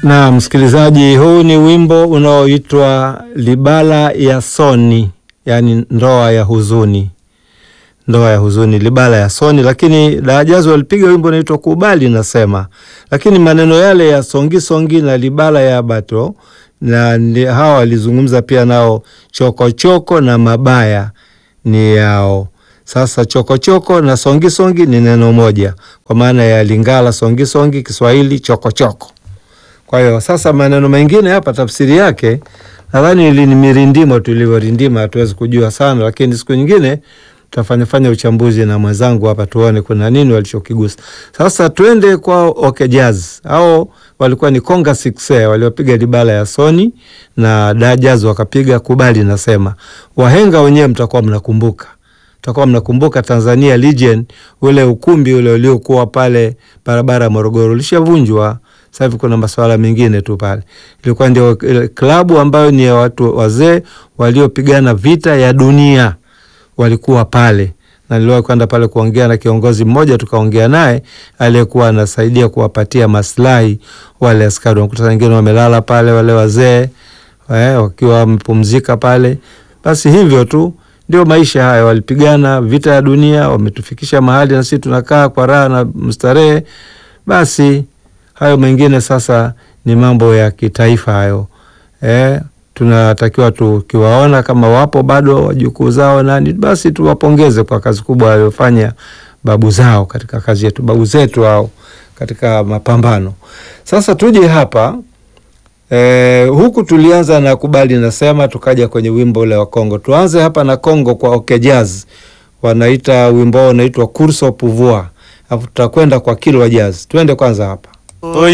Na msikilizaji, huu ni wimbo unaoitwa Libala ya Soni, yaani ndoa ya huzuni, ndoa ya huzuni, Libala ya Soni. Lakini Daajazi walipiga wimbo unaitwa Kubali Nasema, lakini maneno yale ya songi songi na Libala ya Bato na ndi- hawa walizungumza pia nao, chokochoko choko na mabaya ni yao. Sasa chokochoko choko na songi songi ni neno moja, kwa maana ya Lingala songi songi, Kiswahili chokochoko choko. Kwa hiyo sasa maneno mengine hapa tafsiri yake nadhani ili ni mirindimo tulivyorindima, hatuwezi kujua sana, lakini siku nyingine tutafanya fanya uchambuzi na mwenzangu hapa tuone kuna nini walichokigusa. Sasa twende kwa OK Jazz. Hao walikuwa ni Konga 6 waliopiga Libala ya Soni na Da Jazz wakapiga Kubali Nasema. Wahenga wenyewe mtakuwa mnakumbuka takuwa mnakumbuka Tanzania Legion, ule ukumbi ule uliokuwa pale barabara ya Morogoro ulishavunjwa. Sasa hivi kuna masuala mengine tu pale. Ilikuwa ndio ile klabu ambayo ni ya watu wazee waliopigana vita ya dunia, walikuwa pale na niliwahi kwenda pale kuongea na kiongozi mmoja, tukaongea naye aliyekuwa anasaidia kuwapatia maslahi wale askari. Unakuta wengine wamelala pale, wale wazee eh, wakiwa wamepumzika pale. Basi hivyo tu ndio maisha haya, walipigana vita ya dunia, wametufikisha mahali na sisi tunakaa kwa raha na mstarehe. Basi hayo mengine sasa ni mambo ya kitaifa hayo eh, tunatakiwa tukiwaona kama wapo bado wajukuu zao nani, basi tuwapongeze kwa kazi kubwa waliofanya babu zao katika kazi yetu, babu zetu hao katika mapambano. Sasa tuje hapa Eh, huku tulianza na Kubali Nasema, tukaja kwenye wimbo ule wa Kongo. Tuanze hapa na Kongo kwa OK Jazz, wanaita wimbo wao unaitwa Course au Pouvoir, alafu tutakwenda kwa Kilwa Jazz. Twende kwanza hapa.